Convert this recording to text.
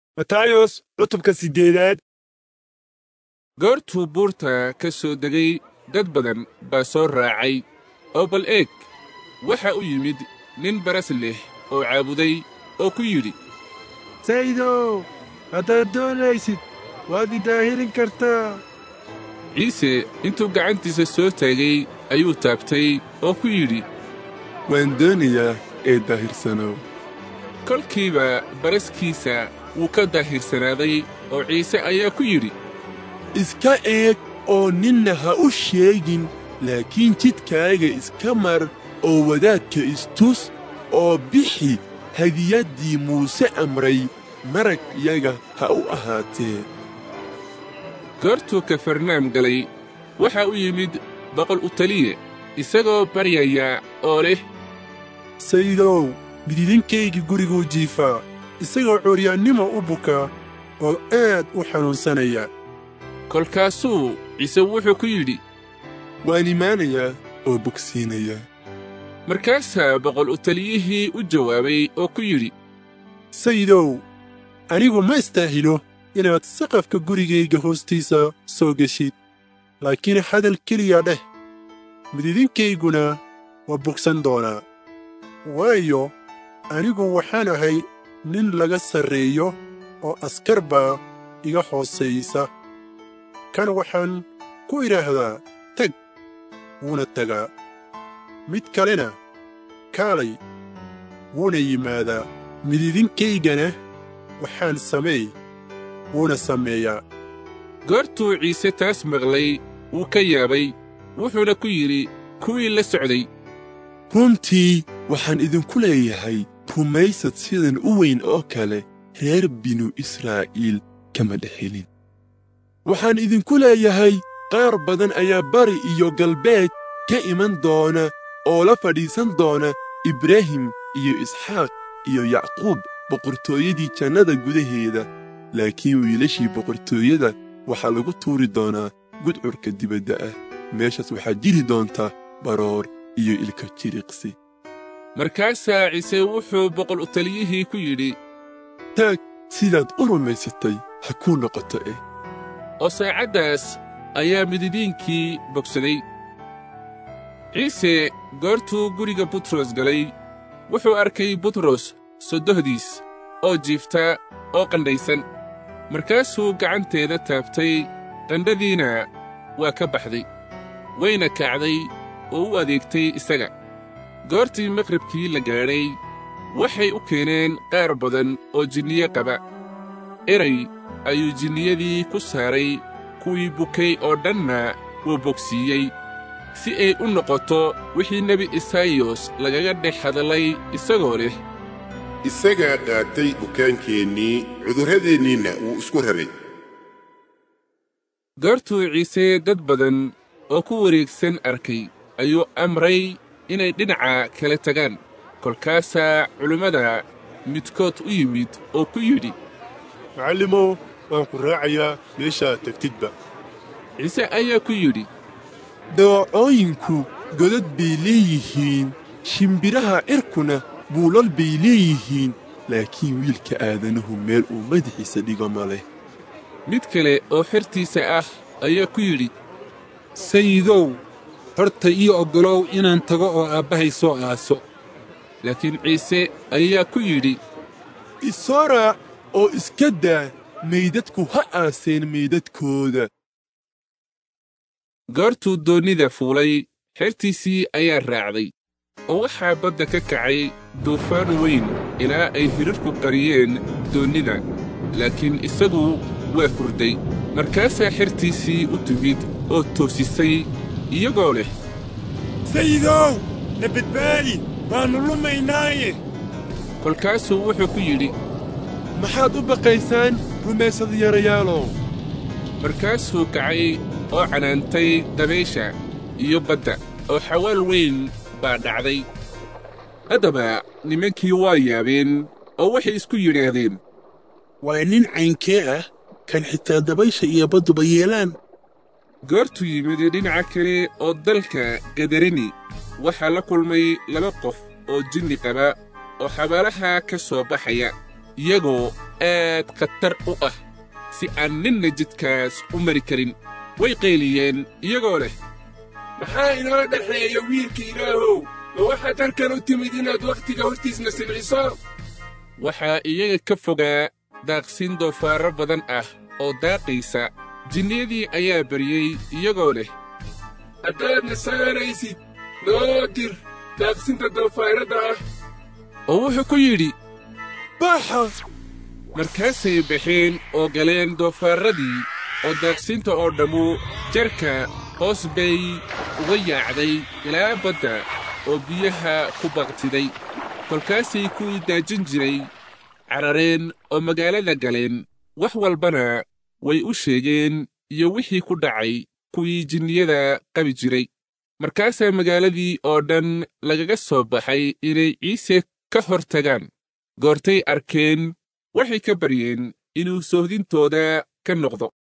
matayos cutubka siddeedaad goortuu buurta ka soo degay dad badan baa soo raacay oo bal eeg waxa u yimid nin baras leh oo caabuday oo ku yidhi saydow haddaad doonaysid waad i daahirin kartaa ciise intuu gacantiisa soo taagay ayuu taabtay oo ku yidhi waan doonayaa ee daahirsanow kolkiiba baraskiisa wuu ka daahirsanaaday oo ciise ayaa ku yidhi iska eeg oo ninna ha u sheegin laakiin jidkaaga iska mar oo wadaadka istus oo bixi hadiyaddii muuse amray marag yaga ha u ahaatee goortuu kafarnaam galay waxa u yimid boqol u taliye isagoo baryaya oo leh saydow midiidinkaygi guriguu jiifaa isagoo curyaannimo u bukaa oo aad u xanuunsanaya kolkaasuu ciise wuxuu ku yidhi waan imaanayaa oo bogsiinayaa markaasaa boqol u taliyihii u jawaabay oo ku yidhi sayidow anigu ma istaahilo inaad saqafka gurigayga hoostiisa soo geshid laakiin hadal keliya dheh midiidinkayguna waa bogsan doonaa waayo anigu waxaan ahay nin laga sarreeyo oo askar baa iga hoosaysa kan waxaan ku idhaahdaa teg wuuna tagaa mid kalena kaalay wuuna yimaadaa midiidinkaygana waxaan sameey wuuna sameeyaa goortuu ciise taas maqlay wuu ka yaabay wuxuuna ku yidhi kuwii la socday runtii waxaan idinku leeyahay rumaysad sidan u weyn oo kale reer binu israa'iil kama dhexelin waxaan idinku leeyahay qaar badan ayaa bari iyo galbeed ka iman doona oo la fadhiisan doona ibraahim iyo isxaaq iyo yacquub boqortooyadii jannada gudaheeda laakiin wiilashii boqortooyada waxaa lagu tuuri doonaa gudcurka dibadda ah meeshaas waxaa jiri doonta baroor iyo ilka jiriqsi markaasaa ciise wuxuu boqol u taliyihii ku yidhi taag sidaad u rumaysatay ha kuu noqoto eh oo saacaddaas ayaa mididiinkii bogsaday ciise goortuu guriga butros galay wuxuu arkay butros soddohdiis oo jiifta oo qandhaysan markaasuu gacanteeda taabtay qandhadiina waa ka baxday wayna kacday oo u adeegtay isaga goortii maqribkii la gaadhay waxay u keeneen qaar badan oo jinniye qaba eray ayuu jinniyadii ku saaray kuwii bukay oo dhanna wuu bogsiiyey si ay u noqoto wixii nebi isaayos lagaga dhex hadlay isagoo leh isagaa qaatay bukaankeennii cudurradeenniinna wuu isku raray goortuu ciise dad badan oo ku wareegsan arkay ayuu amray inay dhinaca kala tagaan kolkaasaa culimmada midkood u yimid oo ku yidhi macallimow waan ku raacayaa meeshaad tegtidba ciise ayaa ku yidhi dawacooyinku godad bay leeyihiin shimbiraha cirkuna buulal bay leeyihiin laakiin wiilka aadanuhu meel uu madaxiisa dhigo ma leh mid kale oo xertiisa ah ayaa ku yidhi sayidow horta ii oggolow inaan tago oo aabbahay soo aaso laakiin ciise ayaa ku yidhi isoo raac oo iska daa meydadku ha aaseen meydadkooda goortuu doonnida fuulay xertiisii ayaa raacday oo waxaa badda ka kacay duufaan weyn ilaa ay hirarku qariyeen doonnida laakiin isagu waa hurday markaasaa xertiisii u timid oo toosisay iyagoo leh sayidow na badbaadi waannu lumaynaaye kolkaasuu wuxuu ku yidhi maxaad u baqaysaan rumaysad yarayaalow markaasuu kacay oo canaantay dabaysha iyo badda oo xawaal weyn baa dhacday haddaba nimankii waa yaabeen oo waxay isku yidhaahdeen waa nin caynkee ah kan xitaa dabaysha iyo badduba yeelaan goortuu yimid dhinaca kale oo dalka gadarani waxaa la kulmay laba qof oo jinni qaba oo xabaalaha ka soo baxaya iyagoo aad khatar u ah si aan ninna jidkaas u mari karin way qayliyeen iyagoo leh maxaa inoo dhexeeya wiilka ilaahow ma waxaad halkan u timid inaad wakhtiga hortiisna silciso waxaa iyaga ka fogaa daaqsin doofaarro badan ah oo daaqaysa jinniyadii ayaa baryey iyagoo leh haddaadna saaraysid noo dir daaqsinta doofaarradda ah oo wuxuu ku yidhi baxa markaasay baxeen oo galeen doofaarradii oo daaqsinta oo dhammu jarka hoos bay uga yaacday ilaa badda oo biyaha ku baqtiday kolkaasay kuwii daajin jiray carareen oo magaalada galeen wax walbana way u sheegeen iyo wixii ku dhacay kuwii jinniyada qabi jiray markaasaa magaaladii oo dhan lagaga soo baxay inay ciise ka hor tagaan goortay arkeen waxay ka baryeen inuu soohdintooda ka noqdo